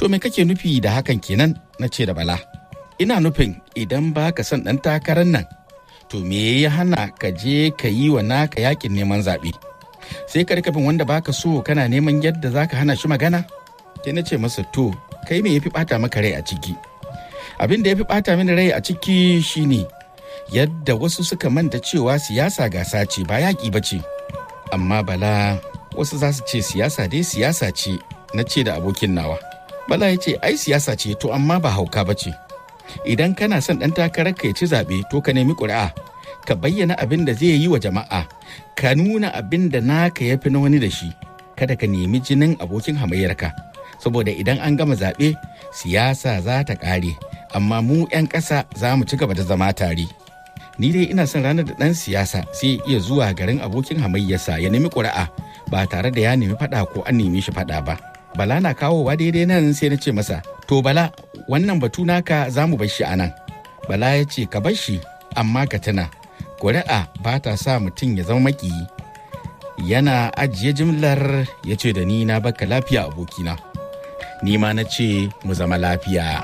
To me kake nufi da hakan kenan na ce da bala. Ina nufin idan ba ka son ɗan takarar nan, to me ya hana ka je ka yi wa naka yakin neman zaɓe. Sai ka bin wanda baka so kana neman yadda za ka hana shi magana? Sai na ce masa to, kai me ya fi ɓata maka rai a ciki? Abin da ya fi ɓata mini rai a ciki shine yadda wasu suka manta cewa siyasa gasa ce ba yaƙi ba ce. Amma bala wasu za su ce siyasa dai siyasa ce na ce da abokin nawa. Bala ya ce ai siyasa ce to amma ba hauka ba ce. Idan kana son ɗan takarar ka ya ci zaɓe to ka nemi ƙuri'a. Ka bayyana abin da zai yi wa jama'a. Ka nuna abin da naka ya fi na wani da shi. Kada ka nemi jinin abokin hamayyarka. Saboda idan an gama zaɓe siyasa za ta ƙare. Amma mu 'yan ƙasa za mu ci gaba da zama tare. Ni dai ina son ranar da ɗan siyasa sai iya zuwa garin abokin hamayyarsa ya nemi ƙuri'a ba tare da ya nemi faɗa ko an nemi shi faɗa ba. Bala na kawowa daidai nan sai na ce masa, To Bala, wannan batu naka za mu bar shi a nan. Bala ya ce, Ka bar shi, amma ka tuna, ƙuri'a ba ta sa mutum ya zama maƙiyi. Yana ajiye jimlar ya ce da ni na baka lafiya abokina. Ni ma na ce mu zama lafiya.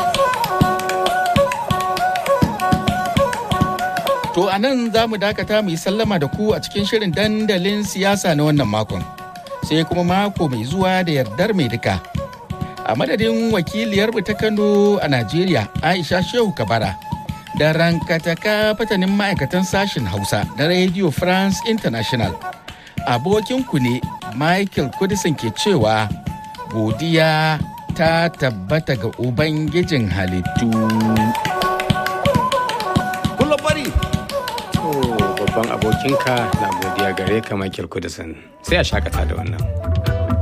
To a nan za mu dakata mu yi sallama da ku a cikin shirin dandalin siyasa na wannan makon. Sai kuma mako mai zuwa da yardar mai duka. A madadin wakiliyar ta Kano a Najeriya Aisha Shehu Kabara da rankataka fatanin ma'aikatan sashen Hausa da Radio France International. Abokinku ne Michael Kudisin ke cewa godiya ta tabbata ga Ubangijin halittu. babban abokinka na godiya gare ka Michael Kudisin sai a shakata da wannan.